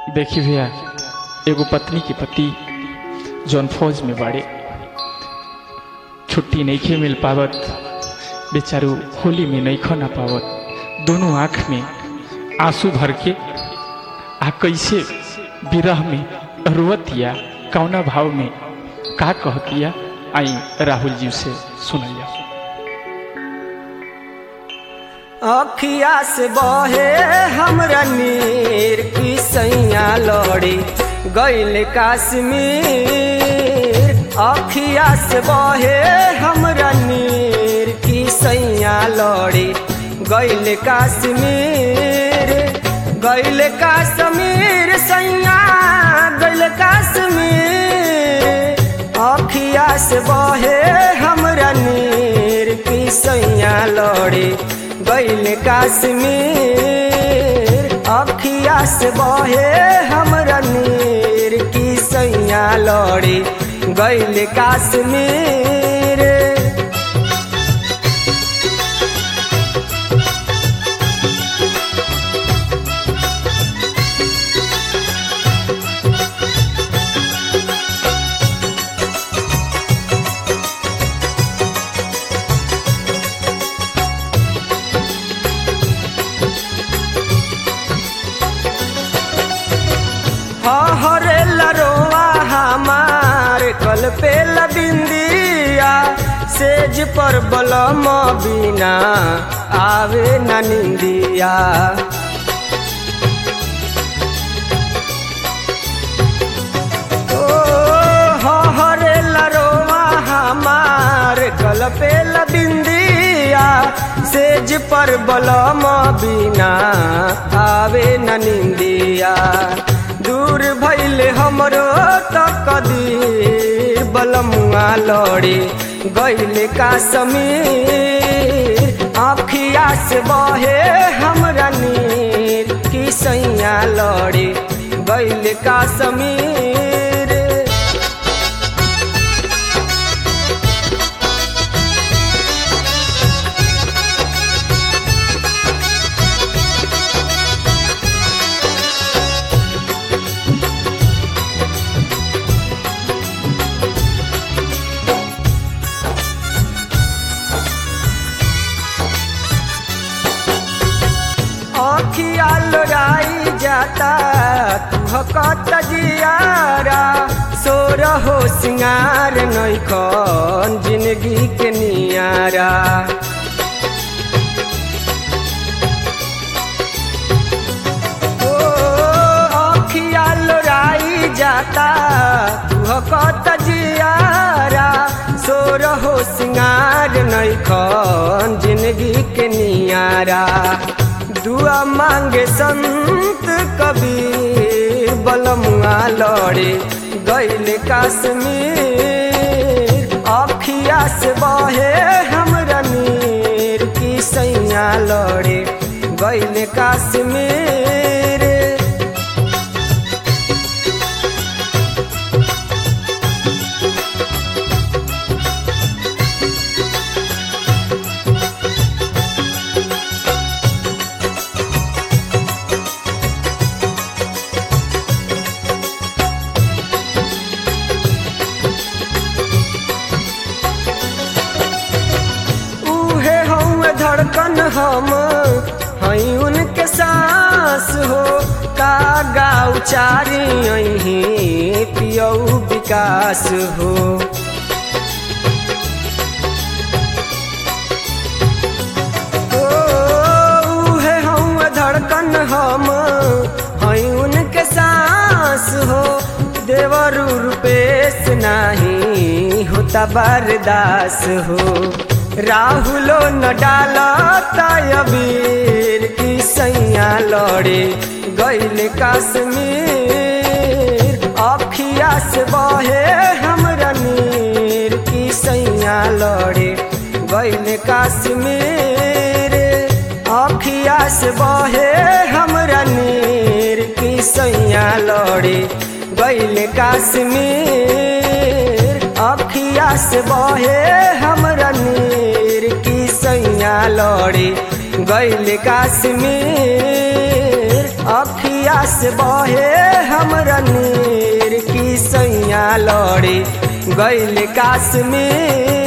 देखी भैया एगो पत्नी के पति जौन फौज में बाड़े छुट्टी नहीं मिल पावत बेचारू होली में नहीं खा ना पावत दोनों आँख में आंसू भर के आ कैसे विरह में रुवतिया कौना भाव में का कहतिया आई राहुल जी से सुनैया अखिया से बहे हमरा नीर की सैया लड़ी गैल काश्मीर अखिया से बहे हमरा नीर की सैया लड़ी गैल काश्मीर गैल काश्मीर सैया गैल काश्मीर अखिया से बहे हमरा नीर की सैया लड़ी गैल काश्मीर अखिया से बहे हमरा नीर की सैया लड़ी गैल काश्मीर हरे लरोआ हमार कल पे बिंदिया सेज पर बलम बिना आवे न निंदिया ओ हरे लरोआ हमार कल पे बिंदिया सेज पर बलम बिना आवे न निंदिया दूर भैले हमरो त कदीर बलमुआ लड़ी गैले का समीर आखिया से बहे हमरा नीर की सैया लड़ी गैले का समीर अखिया लोराई जाता तुहकत जियारा सोर हो सिंगार नैखन जिंदगी के नियारा ओ अखिया लोराई जाता तुहकत जियारा सोर हो सिंगार नैखन जिंदगी के नियारा दुआ मांगे संत कबीर बलमुआ लड़े गैल काश्मीर अखिया से बहे हमरा नीर की सैया लड़े गैल काश्मीर उहे हौवे धड़कन हम हई उनके सांस हो का गाँव चारी अही पियऊ विकास हो ओ, उहे हौवे धड़कन हम हई उनके सांस हो देवर रूपेश नाही होता बरदास हो राहुलो न डालता अबीर की सैया लड़े गैल काश्मीर अखिया से बहे हमरा नीर की सैया लड़े गैल काश्मीर अखिया से बहे हमरा नीर की सैया लड़े गैल काश्मीर अखिया से बहे हमरा नीर की सैया लड़े गैल काश्मीर अखिया से बहे पड़े गैल काश्मीर